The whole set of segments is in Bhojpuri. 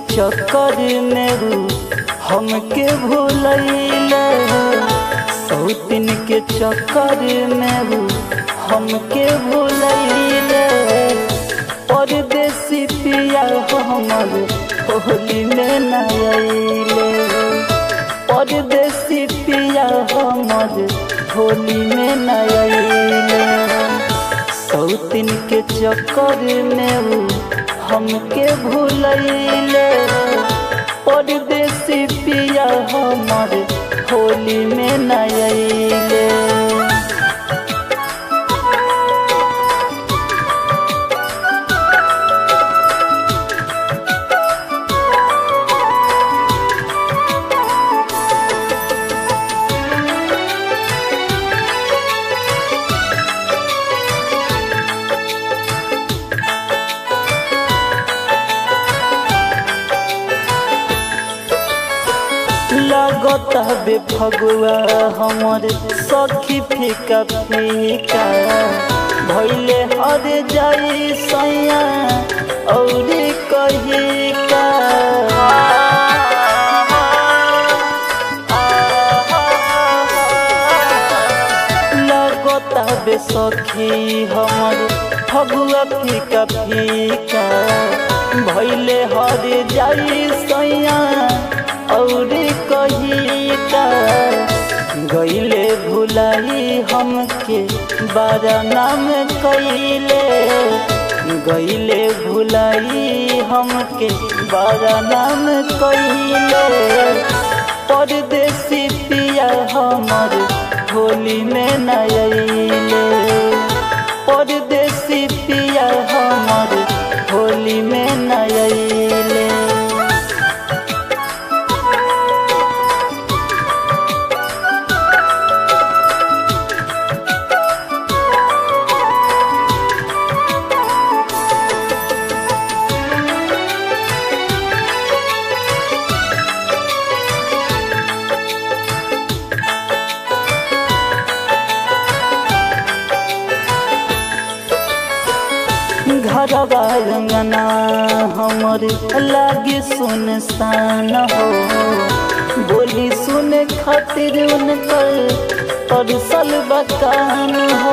चक्कर में रू हमके भूलैले सौतिन के चक्कर में रू हमके भूलैले परदेसी पिया हमर होली में न अइले परदेसी पिया हमर होली में न अइले सौतिन के चक्कर में ऊ हमके भूलैले परदेसी पिया हमर होली में न अइले लगत बे फगुआ हमर सखी फीका फीका भैले हर जाई सैया और कही का लगत बे सखी हमर फगुआ फीका फीका भैले हर जाई सैया और कही का गईले भुलाई हमके बारा नाम कैले गईले भुलाई हमके बारा नाम कैले परदेसी पिया हमर होली में न अइले परदेसी पिया हमर होली में न अइले घरवा अंगना हमर लागे सुनसान हो बोली सुने खातिर उनकर परसल बकान हो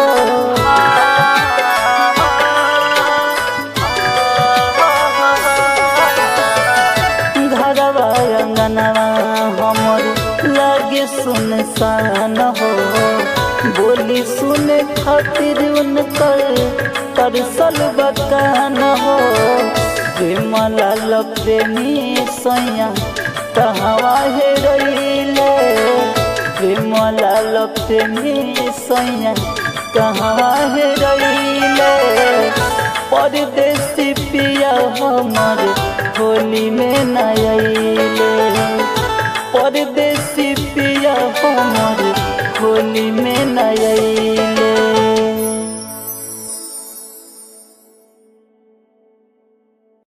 घरवा अंगना हमर लागे सुनसान हो बोली सुने खातिर उनकर तरसल बकान हो प्रेम लाल प्रेमी सैया कहवा हे रहीले प्रेम लाल प्रेमी सैया कहवा हे रहीले परदेसी पिया हमर होली में न अइले परदेसी पिया हमर होली में न अइले